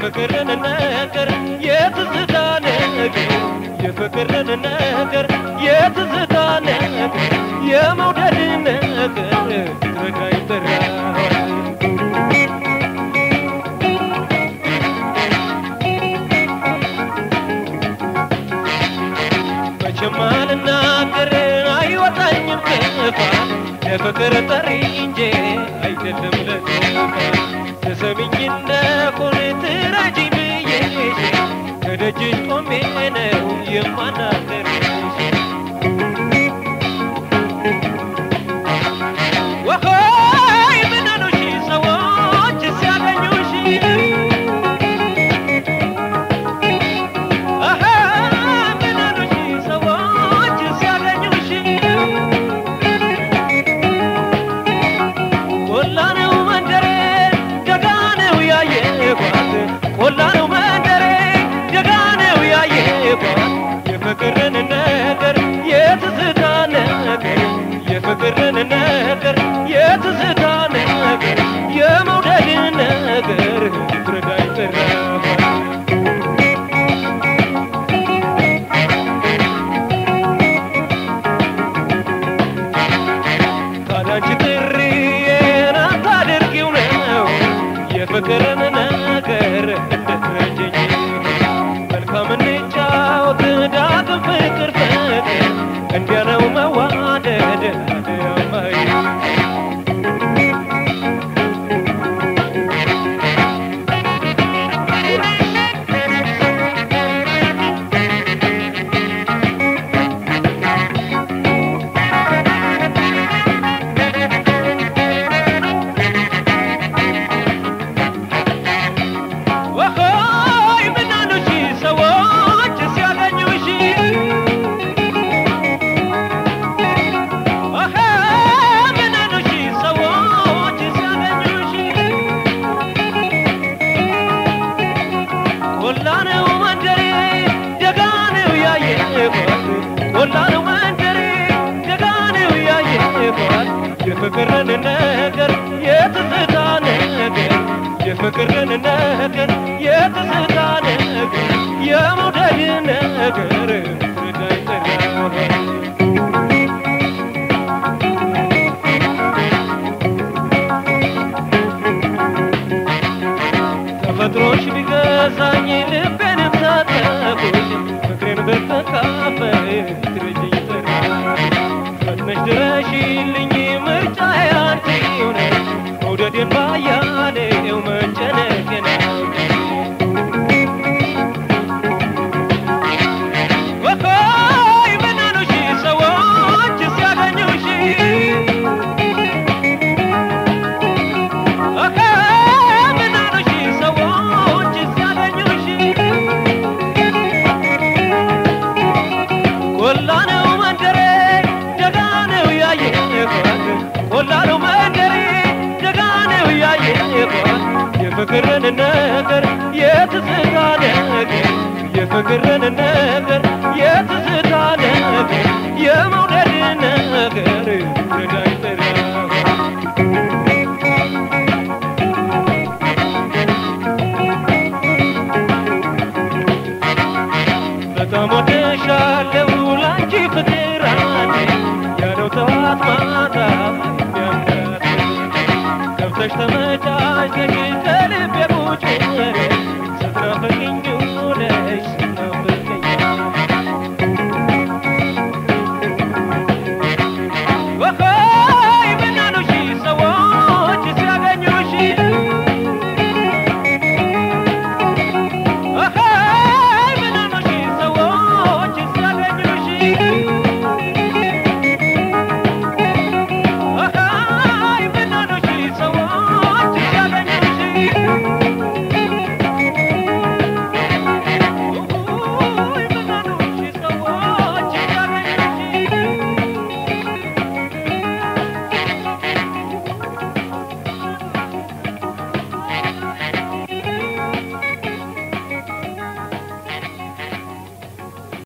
የፍቅርን ነገር የትዝታ ነገር የፍቅርን ነገር የትዝታ ነገር የመውደድ ነገር ረዳኝ ጥራዋል መቼም አልናገር አይወጣኝም ክፋት ለፍቅር ጠሪ እንጂ አይደለም ለክፋት ተሰሚኝ እንደሆን ትረጂኝ ብዬ ከደጅሽ ቆሜ ነው የማናገርሽ ወሆይ ምን አሉሽ ሰዎች ሲያገኙሽ አሀ ምን አሉሽ ሰዎች ሲያገኙሽ ቆላ ነው መንደሬ ደጋ ነው ያየኋት ቆላ ነው መንደሬ ደጋ ነው ያየኋት የፍቅርን ነገር የትዝታ ነገር የፍቅርን ነገር የትዝታ ነገር የመውደድ ነገር ረዳኝ ጥራዋል ካዳንቺ ጥሪዬን አታድርጊው ነው የፍቅርን ነገር እንድትረጅኝ መልካም እንጫወት ዳግም ፍቅር ፍቅር እንዲያ ነው መዋደድ አድያማይ ወሆይ ምን አሉሽ ሰዎች ሲያገኙሽ አሀ ምን አሉሽ ሰዎች ሲያገኙሽ ቆላ ነው መንደሬ ደጋ ነው ያየኋት ቆላ ነው መንደሬ ደጋ ነው ያየኋት የፍቅርን ነገር የትዝታ ነገር የፍቅርን ነገር የትዝታ ነገር የመውደድ ነገር ረዳኝ ጥራዋል ተፈጥሮሽ ቢገዛኝ ልቤንም ታጠቁኝ ፍቅሬን ብትካፈይ ትረጅኝ ጥራ ፈጥነሽ ድረሽልኝ ምርጫዬ አንቺው ነሽ መውደዴን ባያሌው መጨነቄን አውቀሽ ወኮይ ምን አሉሽ ሰዎች ሲያገኙሽ አሀ ምን አሉሽ ሰዎች ሲያገኙሽ ቆላ ነው መንደሬ ደጋ ነው ያየኋት ቆላ ነው መንደሬ ደጋ ነው ያየኋት የፍቅርን ነገር የትዝታ ነገር የፍቅርን ነገር የትዝታ ነገር የመውደድ ነገር ረዳኝ ጥራዋል በጣም ወድሻለሁ ላንቺ ፍቅር አለ ያለው ጠዋት ማታ የሚያምራት ገብተሽ ተመቻችተሽ ከልቤ ቁጭ በል